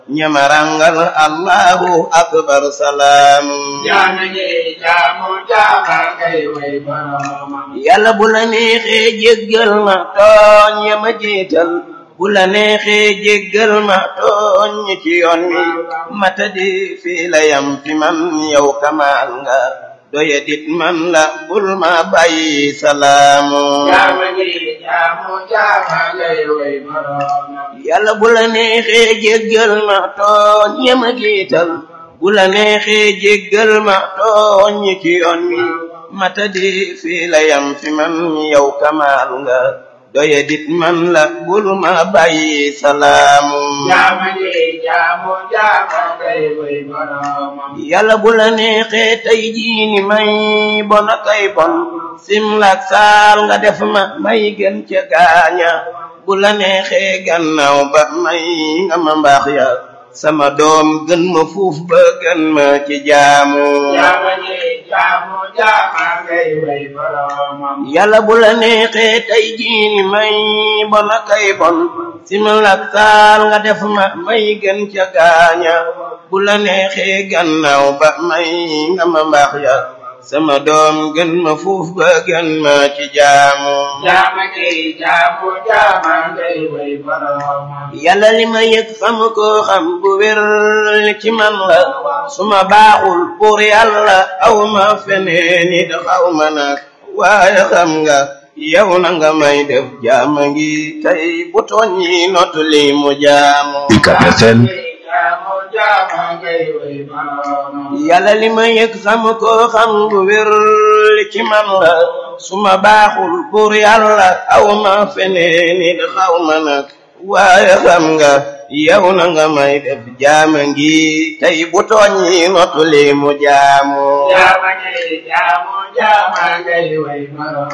ñamarangal allahu akbar salaam jaama ngi jaamu jaama ngay way boromam yàlla bu la neexee jéggal ma tooñ yama jiital bu la neexee jéggal ma tooñ ñi ci yoon wi matadi fii la yam fi man yow kamaal nga doya dit man la bul ma bàyyi salaamu jaama ngi jaamu jaama ngay way boromam yàlla bu la neexee jéggal ma tooñ yama jiital bu la neexee jéggal ma tooñ ñi ci yoon wi matadi fii la yam fi man yow kamaal nga doye dit man la bul ma bàyyi salaamu jaama ngi jaamu jaama ngay way boromam yàlla bu la neexee tey jii ni may bon a kay bon simlak saal nga def ma may gën ca gaaña bu la neexee gannaaw ba may nga ma mbaax ya sama doom gën ma fuuf ba gën ma ci jaamu jaama ngi jaamu jaama ngay way boromam yàlla bu la neexee tey jii ni may bon a kay bon simlak saal nga def ma may gën ca gaaña bu la neexee gannaaw ba may nga ma mbaax ya sama doom gën ma fuuf ba gën ma ci jaamu jaama ngi jaamu jaama ngay way boromam yàlla li ma yëg xam ko xam bu wér ci man la su ma baaxul pour yàlla aw ma feneen it xaw ma nag waaye xam nga yow na nga may def jaama ngi tey bu tooñ yi notu li mu jaamu UCAB FM jaamu jaama ngay way boromam yàlla li ma yëg xam ko xam bu wér ci man la su ma baaxul pour yàlla aw ma feneen it xaw ma nag waaye xam nga yow na nga may def jaama ngi tey bu tooñ yi notu li mu jaamu jaama ngi jaamu jaama ngay way boromam